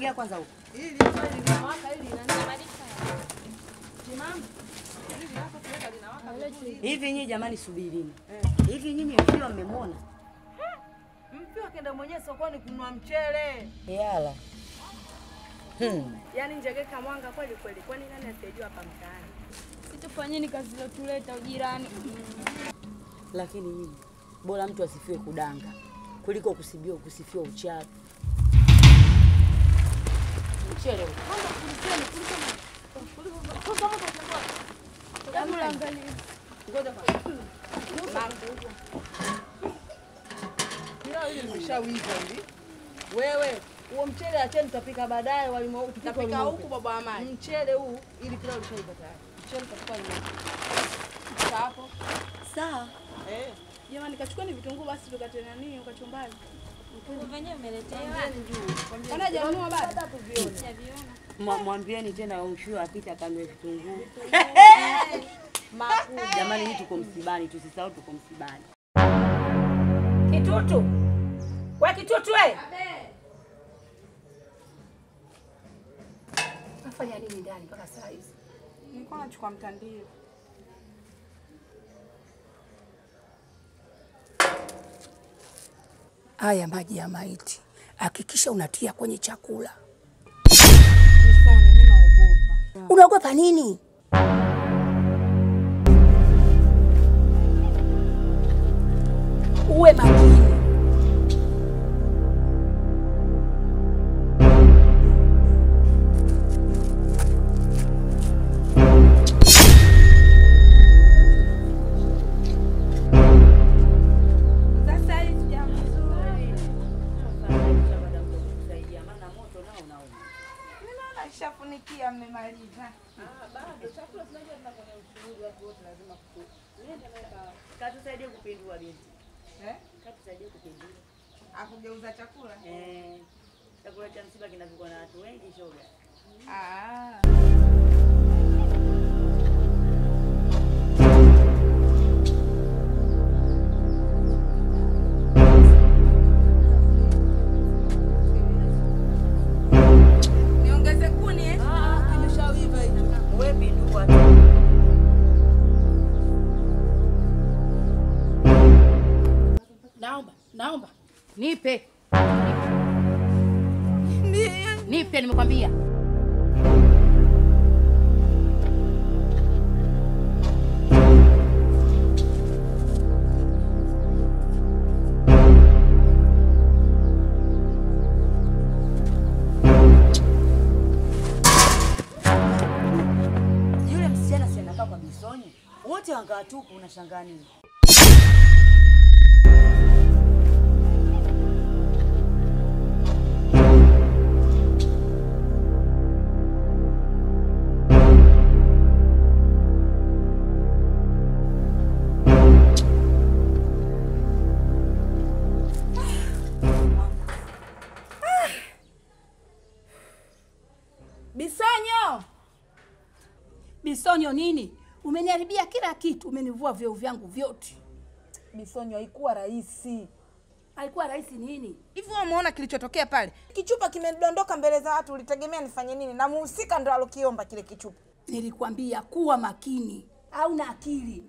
Sogea kwanza huko. Hili swali linawaka hili linanibadilisha. Timamu. Hili lako tuweka linawaka vizuri. Hivi nyinyi jamani, subirini. Hivi nyinyi mkiwa mmemwona Mkiwa kenda mwenyewe sokoni kununua mchele. yala hmm. Yaani njegeka mwanga kweli kweli, kwani nani asiyejua hapa mtaani? Situfanyeni kazi iliyotuleta ujirani. Lakini nyinyi bora mtu asifiwe kudanga kuliko kusibiwa kusifiwa uchawi. Mchele huu. Hebu angalia. Pilau hili limeshawiva hili. Wewe huo mchele acheni tutapika baadaye walimu huku Tutapika huku baba wa maji. Mchele huu ili pilau lishaiva tayari. Mchele tutapika limo. Sasa hapo. Sawa. Eh. Jamani, kachukueni vitunguu basi tukate nani ukachumbani. Venyewe umeletewa. Ona janua bado. Sijaviona. Mwa- Mwambieni tena umshiwe apite akanue vitunguu. Makubwa. Jamani, hii tuko msibani, tusisahau tuko msibani. Kitutu. We kitutu we. Nafanya nini ndani mpaka saa hizi? Nilikuwa nachukua mtandio. Haya maji ya maiti hakikisha unatia kwenye chakula. Nisoni, mimi naogopa. Unaogopa nini? Uwe makini. Sasa hii sija vizuri. Mimi naona ishafunikia mmemaliza. Katusaidie kupindua binti. Eh? Katusaidie kupindua. Akugeuza chakula. Eh, chakula cha msiba kinapikwa na watu wengi shoga. Ah. Niongeze kuni eh? Kimeshawiva hicho. Wewe pindua tu. Naomba, naomba nipe, nipe, nimekwambia. Yule msichana si anakaa kwa Bisonye? Wote wangaa tupu unashangaa nini? Bisonyo, Bisonyo nini? Umeniharibia kila kitu, umenivua vyeo vyangu vyote. Bisonyo haikuwa rahisi. Alikuwa rahisi nini? Hivi wewe umeona kilichotokea pale? Kichupa kimedondoka mbele za watu, ulitegemea nifanye nini? Na muhusika ndo alokiomba kile kichupa. Nilikwambia kuwa makini, au na akili.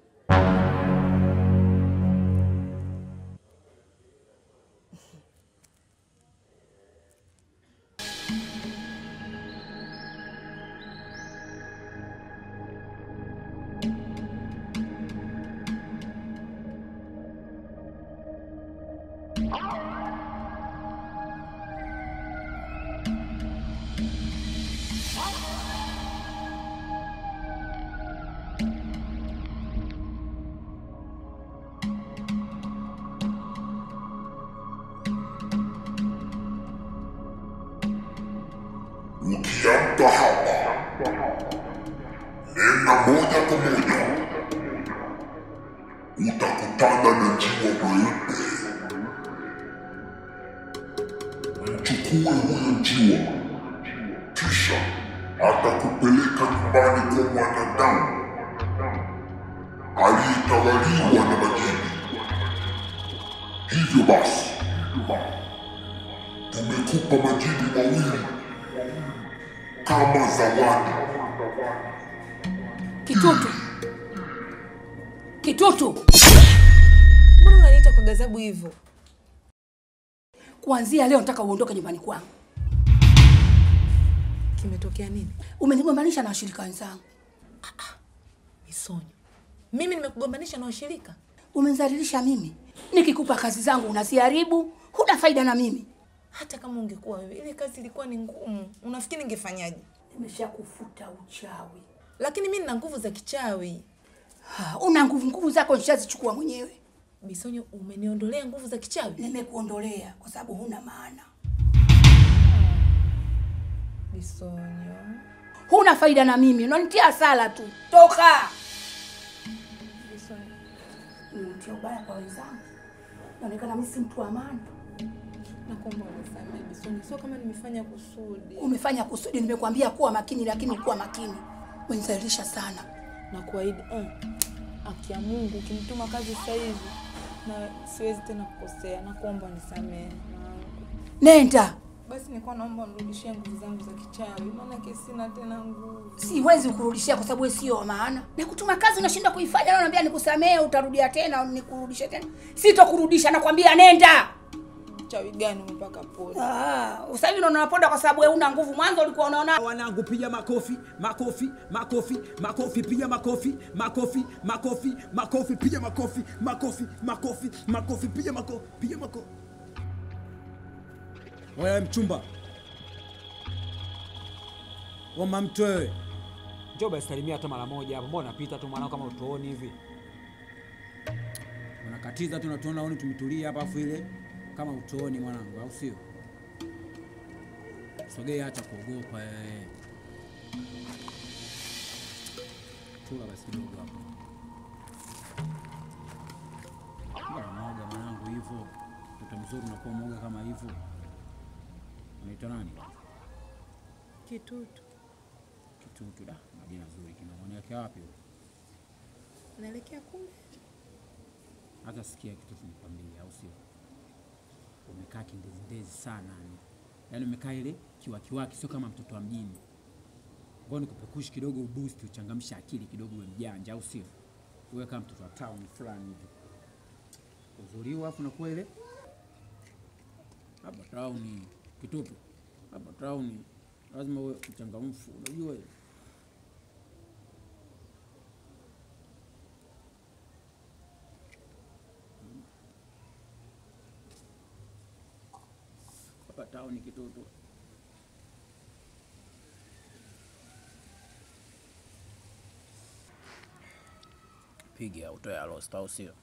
Ukiamka hapa, nenda moja kwa moja, utakutana na njiwa mweupe. Mchukue huyo njiwa, kisha atakupeleka nyumbani kwa mwanadamu aliyetawaliwa na majini. Hivyo basi, tumekupa majini mawili kama zawadi. Kitutu, kitutu, Mbona unaniita kwa ghadhabu hivyo? kuanzia leo nataka uondoke nyumbani kwangu. Kimetokea nini? Umenigombanisha na washirika wenzangu, Misonyo, mimi nimekugombanisha na washirika? umenizalilisha mimi. Nikikupa kazi zangu unaziharibu, huna faida na mimi. Hata kama ungekuwa wewe, ile kazi ilikuwa ni ngumu. Unafikiri ningefanyaje? Nimeshakufuta uchawi. Lakini mimi nina nguvu za kichawi. Ha, una nguvu, nguvu zako nishazichukua mwenyewe. Bisonyo, umeniondolea nguvu za kichawi. Nimekuondolea kwa sababu huna maana, Bisonyo, huna faida na mimi, unanitia hasara tu. Toka! Unitia ubaya kwa wenzangu, naonekana mimi si mtu wa maana. nakuomba unisamehe Bisonyo, sio kama nimefanya kusudi. Umefanya kusudi, nimekuambia kuwa makini, lakini kuwa makini. Umenizalilisha sana. na kuahidi mm, haki ya Mungu ukimtuma kazi sasa hivi na siwezi tena kukosea, nakuomba unisamehe mwanangu. Nenda, Basi nilikuwa naomba nirudishie nguvu zangu za kichawi, maana sina tena nguvu. siwezi kukurudishia kwa sababu wewe sio wa maana. Nakutuma kazi unashindwa kuifanya, na unaniambia nikusamehe, utarudia tena, nikurudishe tena. Sitokurudisha, nakwambia nenda. Chawi gani umepaka pole? Ah, sasa hivi unaona unaponda kwa sababu wewe una nguvu. Mwanzo ulikuwa unaona wanangu piga makofi makofi makofi makofi piga makofi makofi makofi makofi piga makofi makofi makofi makofi piga makofi piga makofi wewe mchumba wama mtu wewe Njoo basi salimia hata mara moja hapo. Mbona napita tu mwanao kama utuoni hivi? unakatiza tu natuona oni tumetulia hapa afu ile kama utooni mwanangu au sio sogea acha kuogopa wewe chula basi kidogo hapo Mbona unaoga mwanangu hivyo mtoto mzuri unakuwa mwoga kama hivyo unaitwa nani Kitutu, kitutu da majina zuri kinaonekea wapi huko naelekea kule. hata sikia kitu nikwambie, au sio? Umekaa kindezindezi sana yani, yaani umekaa ile kiwakiwaki, sio kama mtoto wa mjini. Ngoja nikupekushi kidogo, uboost, uchangamshe akili kidogo, uwe mjanja, au sio? Uwe kama mtoto wa town fulani hivi, uzuri huu, afu nakuwa ile hapa town, kitutu hapa town, lazima uwe mchangamfu, unajua ile hapa town, kitutu piga utoe alost, au sio?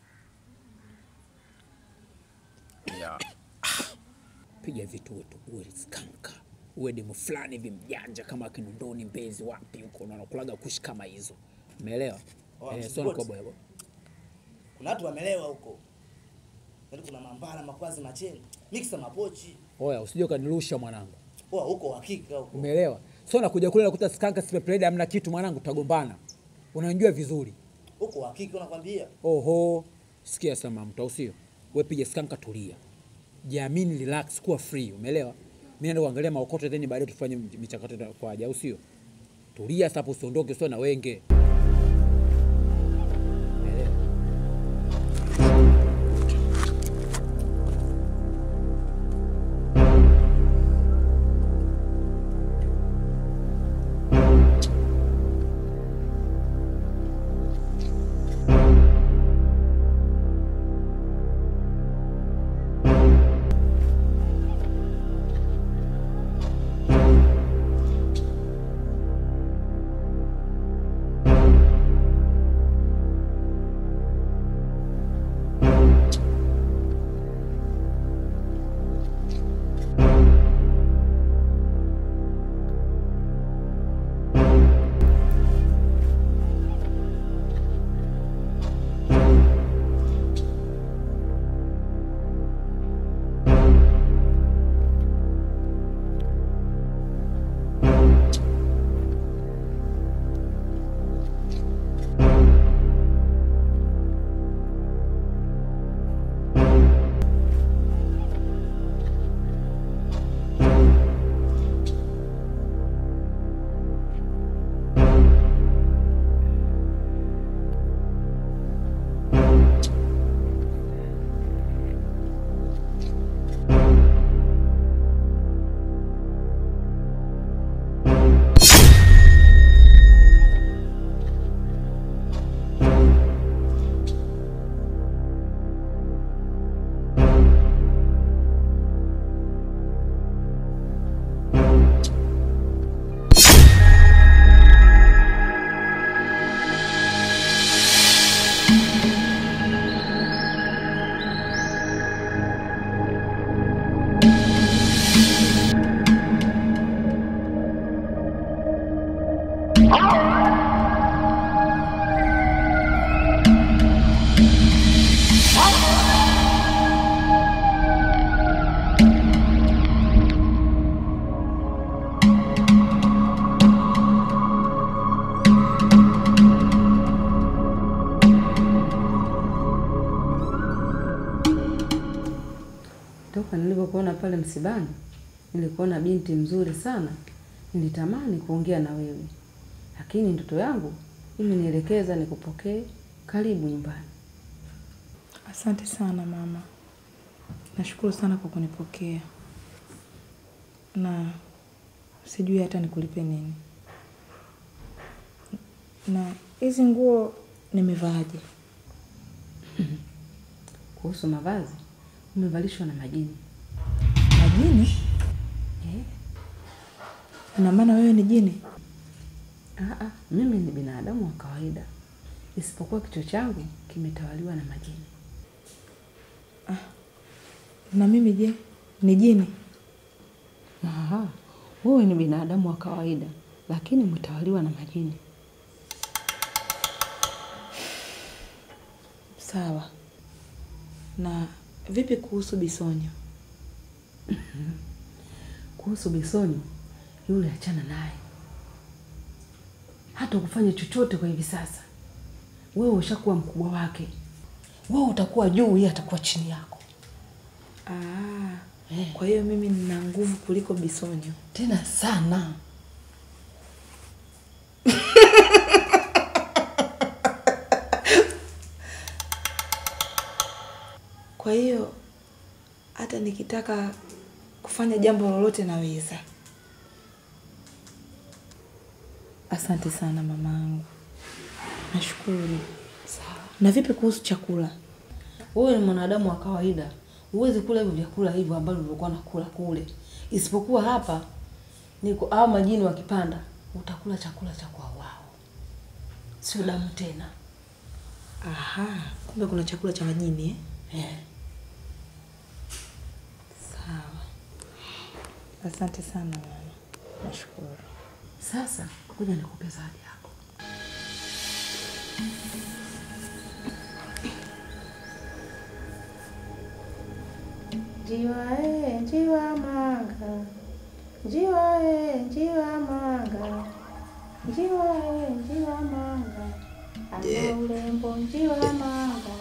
Yeah. piga vitu wetu uwe skanka uwe demu fulani hivi mjanja kama Kinondoni, Mbezi, wapi huko na unakulaga kushi kama hizo, umeelewa? Oh, Eh, support. sio nakoboa Kuna watu wamelewa huko, yaani kuna mambala, makwazi, macheni, miksa, mapochi. Oya, usije ukanirusha mwanangu, Oa huko uhakika huko. umeelewa? Sio nakuja kule nakuta skanka sipepleda, hamna kitu mwanangu, tutagombana. Unanijua vizuri. Huko uhakika unakwambia. Oho, sikia sama mtu, au sio? Wewe piga skanka, tulia, jiamini, relax, kuwa free, umeelewa? Mimi naenda kuangalia maokoto, then baadaye tufanye michakato kwa aja, au sio? Tulia sasa, hapo usiondoke, sio na wenge. Umeelewa? Toka nilipokuona pale msibani, nilikuona binti mzuri sana, nilitamani kuongea na wewe, lakini ndoto yangu imenielekeza nikupokee. Karibu nyumbani. Asante sana mama, nashukuru sana kwa kunipokea, na sijui hata nikulipe nini. Na hizi nguo nimevaaje? Kuhusu mavazi, umevalishwa na majini. Majini? Eh? Ina maana wewe ni jini? Aa, mimi ni binadamu wa kawaida, isipokuwa kichwa changu kimetawaliwa na majini. Na mimi je, ni jini? Aha, wewe ni binadamu wa kawaida, lakini umetawaliwa na majini. Sawa. Na vipi kuhusu Bisonyo? Kuhusu Bisonyo, yule achana naye, hata kufanya chochote kwa hivi sasa. Wewe ushakuwa mkubwa wake, wewe utakuwa juu, yeye atakuwa chini yako. Ah, kwa hiyo mimi nina nguvu kuliko Bisonyo. Tena sana. Kwa hiyo hata nikitaka kufanya jambo lolote naweza. Asante sana mamangu, nashukuru. Sawa. Na vipi kuhusu chakula? Wewe ni mwanadamu wa kawaida, huwezi kula hivyo vyakula hivyo ambavyo ulikuwa nakula kule, isipokuwa hapa niko hao majini wakipanda, utakula chakula cha kwa wao, sio damu tena. Aha, kumbe kuna chakula cha majini eh? Eh. Sawa. Asante sana mama, nashukuru. Sasa kuja nikupe zawadi yako. Njiwa e, njiwa manga, njiwa e, njiwa manga, njiwa e, njiwa manga, ana urembo njiwa manga.